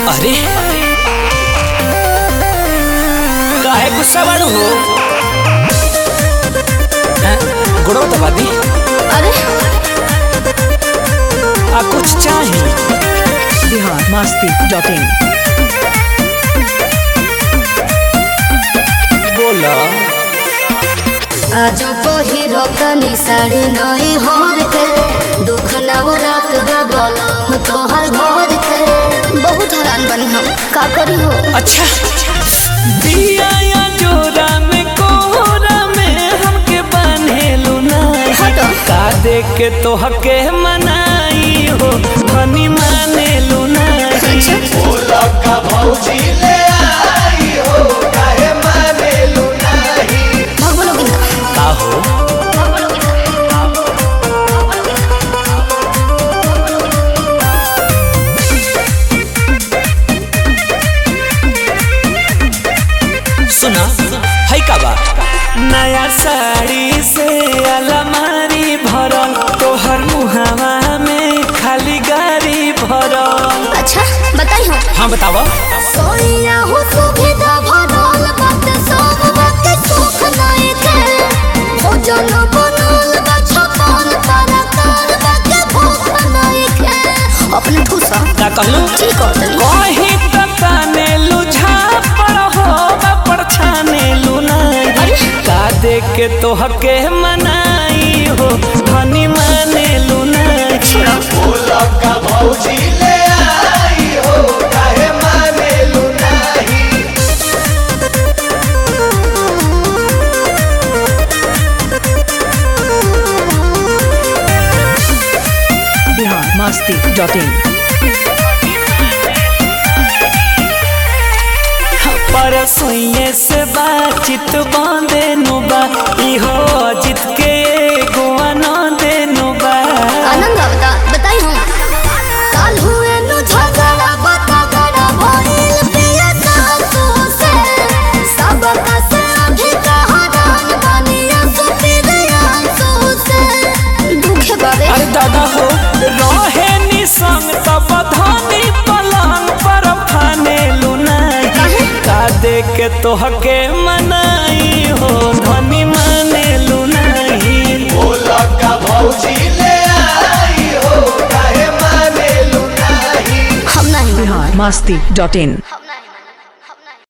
अरे काहे गुस्सा बाड़ू हो हैं? गुड़ो तो बादी अरे आ कुछ चाही बिहार मस्ती डॉट इन बोला आज पहिरो तनी साड़ी नई होर के दुख नव रात गबलम तोहर भोर के बहुत हैरान बनी हम का करी हो अच्छा दिया या जोरा में कोहरा में हमके बान्हेलु नहीं हटो। का देख के तो हके मनाई हो धनी मानेलु नहीं अच्छा भगवान की ना का हो सुना है का बा नया साड़ी से अलमारी भरल तोहर मुहावा में खाली गाड़ी भरल अच्छा बताई हो हाँ बतावा सोनिया हो सुविधा भरल बात सब बात सुख नहीं के हो जन बनल बा छपन तारा तार बात भूख नहीं के अपने ठूसा का कहलू ठीक हो तनी कहीं तो ताने लुझा पर हो पर छाने लू नहीं का देख के तो हके मनाई हो धनी माने लू नहीं बिहार मस्ती डॉट इन पर सुइए से बातचीत बांधे नुबा इहो जित के गुआ न देनु बा आनंद आवता बताई हम काल हुए नु झगड़ा बता गड़ा भइल पिया सासू से सब का से अभी कहा दान बनिया सुपीर आंसू से दुखे बाबे अरे दादा हो रहे निसंग तब धनी पलंग पर फाने लुनाई काहे? का देख के तो हके मनाई हो धनी माने लुनाई हम नहीं बिहार मस्ती डॉट इन हम